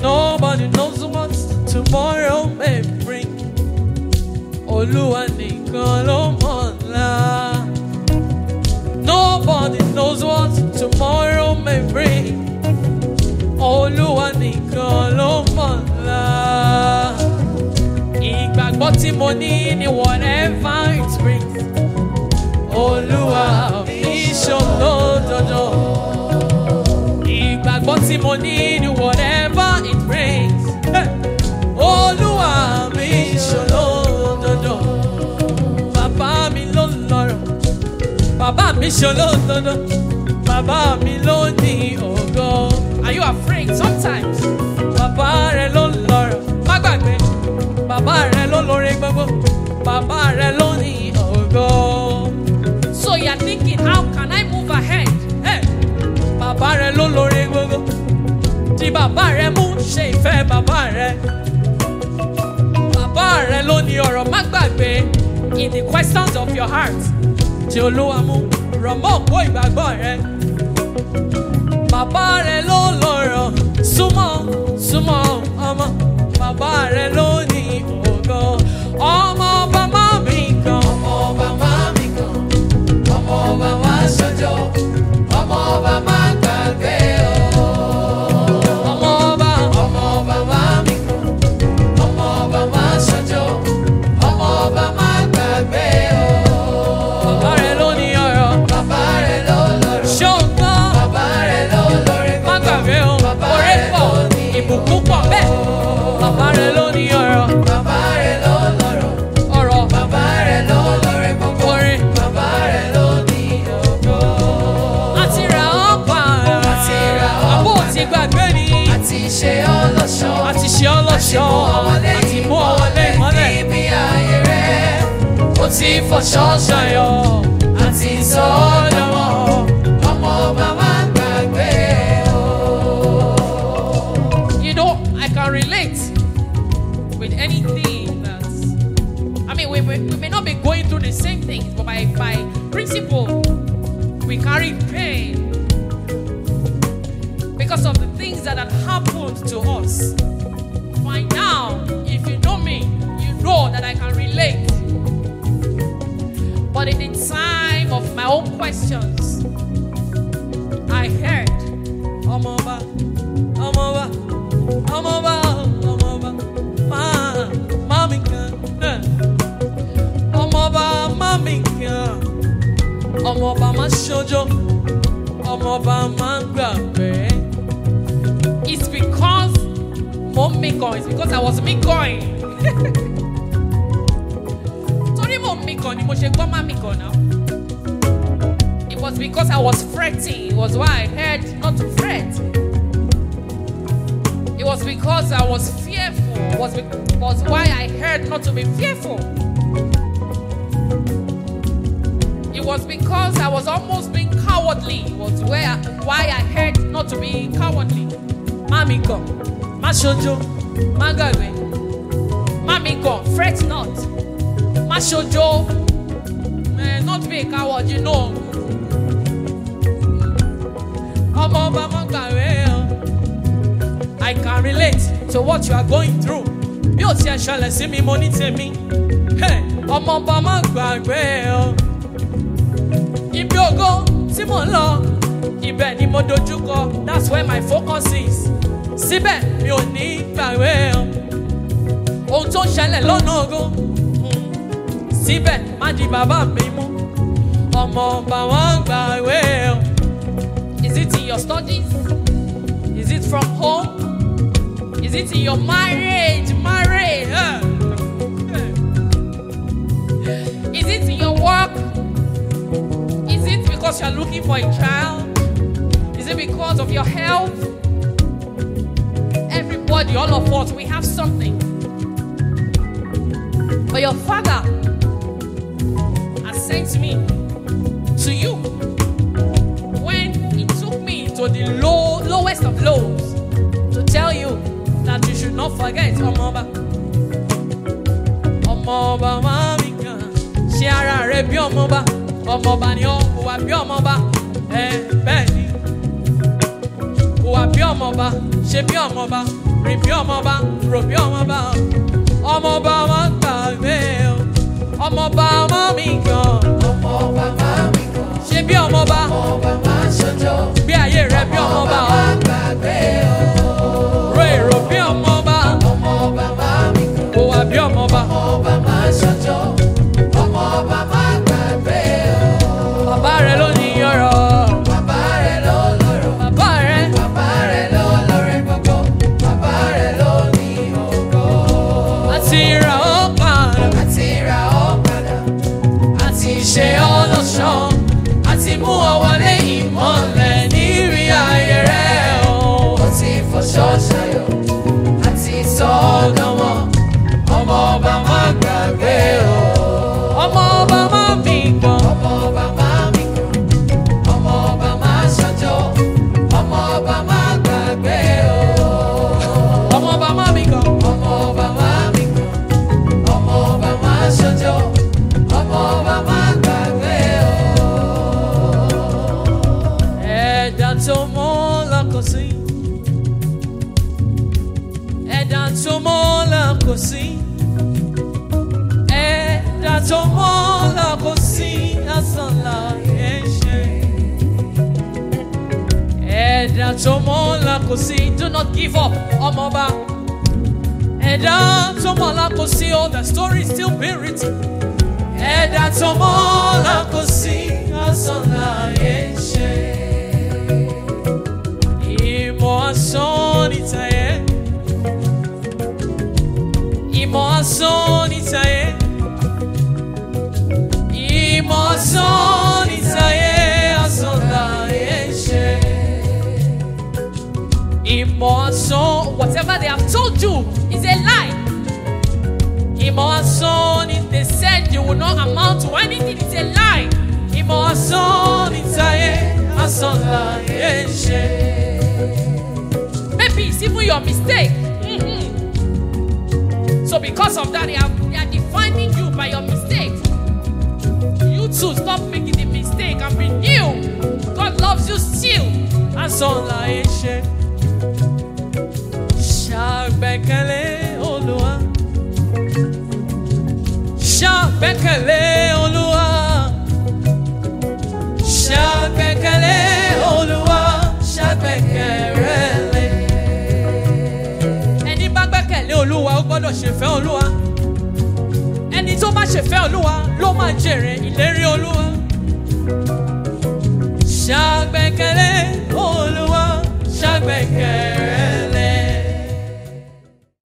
Nobody knows what tomorrow may bring. Olúwa nìkan ló mọ̀ ọ́la. Nobody knows what tomorrow may bring. Olúwa nìkan ló mọ̀ ọ́la. Ìgbàgbọ́ tí mo ní ni whatever it brings. Olúwa mi ṣòlódodo. Ìgbàgbọ́ tí mo ní ni whatever it brings. Hey! Olúwa mi ṣòlódodo. Bàbá mi ló lọ́rọ̀. Bàbá mi ṣòlódodo. Bàbá mi ló ní ògo. Are you afraid sometimes? Bàbá rẹ ló lọ́rọ̀. Má gbàgbé. Bàbá rẹ ló lórí gbogbo. Bàbá rẹ ló ní ògo. So you're thinking, how can I move ahead? Hey! Bàbá rẹ ló lórí gbogbo. Tí bàbá rẹ mú ṣe ìfẹ́ bàbá rẹ. Bàbá rẹ ló ní ọ̀rọ̀ má gbàgbé in the questions of your heart. Tí Olúwa mú rọ̀ mọ́ òpó ìgbàgbọ́ rẹ. Bàbá rẹ ló lọ́rọ̀ súnmọ́ súnmọ́ ọmọ. Bàbá rẹ ló ní ògo. Ọmọ ọba má mi kan. Ọmọ ọba máa mi kàn, ọmọ ọba máa ṣojo, ọmọ ọba máa gbàgbé o. Ọmọ ọba Ọmọ ọba máa mi kàn, ọmọ ọba máa ṣojo, ọmọ ọba máa gbàgbé o. bàbá rẹ ló ní ọ̀rọ̀. Bàbá rẹ̀ ló lọ́rọ̀, Ṣọ́gbọ́n. bàbá rẹ̀ ló lórí má gbàgbé o Bàbá orí rẹ̀ pọ̀ ló ní ìbùkún pọ̀ bẹ́ẹ̀ bàbá rẹ ló ní ọ̀rọ̀ Bàbá rẹ̀ ló lọ́rọ̀, ọ̀rọ̀ bàbá rẹ̀ ló lórí gbogbo. orin Bàbá rẹ̀ ló ní ògo. àti ra ọ̀pá Àti ra àbó ọ̀pá. ti gbàgbé ni Àti ṣe ọlọ́ṣọ́. àti ṣe ọlọ́ṣọ́ àti mú ọwọ́lé mọ́lẹ̀ níbi ààyè rẹ̀. Ó ti fọṣọ ṣayọ̀ àti sọ ọ́ dánmọ́. Ọmọ ọba máa gbàgbé o. you know I can relate with anything that I mean we, we, we may not be going through the same things but by by principle we carry pain because of the things that had happened to us. By now, if you know me, you know that I can relate. But in the time of my own questions, I heard, Omoba, Omoba, Omoba, Omoba, Ma, Mamika, eh. Omoba, Mamika, Omoba, Mashojo, Omoba, Mangbabe. It's because mo ń mi gan it's because I was mi going. Torí mo ń mi gan ni mo ṣe gbọ́ má mi gan náà. It was because I was fretting. It was why I heard not to fret. It was because I was fearful. It was, be- was why I heard not to be fearful. It was because I was almost being cowardly. It was where why I heard not to be cowardly. Mami go, má ṣojo, má gbàgbé. Mami go, fret not. Má ṣojo, eh, not be a coward, you know. Ọmọ ọba má gbàgbé o. I can relate to what you are going through. Bí o ti ẹ̀ ṣẹlẹ̀ sí mi, mo ní tèmi. Hey, Ọmọ ọba má gbàgbé o. Ibi ògo tí mò ń lọ, ibẹ̀ ni mo dojúkọ. That's where my focus is. Síbẹ̀ mi ò ní gbàgbé o. Ohun tó ń ṣẹlẹ̀ lọ́nà ògo. mm, Síbẹ̀ má di bàbá mi mú. Ọmọ ọba wọn gbàgbé o. Is it in your studies? Is it from home? Is it in your marriage? Marriage? huh? Is it in your work? Is it because you're looking for a child? Is it because of your health? Everybody, all of us, we have something. But your father has sent me to you when he took me to the low, lowest of lows to tell you that you should not forget Omoba. Ọmọọba máa mi kàn ṣe ara rẹ bí ọmọba. Ọmọọba ni ó hùwà bí ọmọba. Ẹ bẹ́ẹ̀ ni. Hùwà bí ọmọba ṣe bí ọmọba. rìn bí ọmọba rò bí ọmọba ọmọba ọmọ gbàgbé o ọmọba ọmọ mi gan ọmọ bàbá mi kan ṣe bí ọmọba ọmọ bàbá ṣojo gbé ayé rẹ bí ọmọba bàbá gbàgbé o ro èrò bí ọmọba ọmọ bàbá mi kan kò wá bí ọmọba ọmọ bàbá ṣojo ọmọ bàbá gbàgbé o bàbá rẹ ló ní ọrọ̀ bàbá rẹ̀ ló lọ́rọ̀ bàbá rẹ bàbá rẹ̀ ló lọ́rẹ̀ gbogbo bàbá rẹ̀ ló ní ògo àti ra ó padà àti ra ọ́ padà àti ṣe ọ́ lọ́ṣọ́ àti mú ọ wọlé ìmọ̀lẹ̀ nírí ayé rẹ o. ó ti fọṣọ ṣayọ̀ àti sọ ọ́ dánmọ́ ọmọ ọba má gbàgbé o. ọmọ ọba máa mi gan ọmọ ọba má mi kàn ọmọ ọba má ṣọjọ́ ọmọ ọba má gbàgbé o. ọmọ ọba máa mi gan ọmọ ọba má mi kàn ọmọ ọba má ṣọjọ́ ọmọ ọba má gbàgbé o. ẹ̀dá tó mọ́ lọ́kọ̀ sí ẹ̀dá tó mọ́ lọ́kọ̀ sí ẹ̀dá tó mọ́ lọ́kọ̀ sí asán láyé ṣe ẹ̀dá tó mọ́ lọ́kọ̀ sí do not give up ọmọọba ẹ̀dá tó mọ́ lọ́kọ̀ sí oh the story is still being written ẹ̀dá tó mọ́ lọ́kọ̀ sí asán láyé ṣe. Ìmọ̀ asán ní tayé. Ìmọ̀ asán ní tayé. Ìmọ̀ asán ní tayé. Asán láyé ṣe. Ìmọ̀ asán, whatever they have told you is a lie. Ìmọ̀ asán ni they said you will not amount to anything is a lie. Ìmọ̀ asán ní tayé. Asán láyé ṣe. Maybe it's even your mistake. Mhm. So because of that, they are, they are defining you by your mistake. You too, stop making the mistake and be new. God loves you still. And so like ṣe. Ṣàgbẹ́kẹ̀lé Olúwa. Ṣàgbẹ́kẹ̀lé Olúwa. Ṣàgbẹ́kẹ̀lé Olúwa. Ṣàgbẹ́kẹ̀lé. Ẹni bá gbẹ́kẹ̀lé Olúwa ó gbọ́dọ̀ ṣèfẹ́ Olúwa. Ẹni tó bá ṣèfẹ́ Olúwa ló máa jèrè ìlérí Olúwa. Ṣàgbẹ́kẹ̀lé Olúwa. Ṣàgbẹ́kẹ̀lé.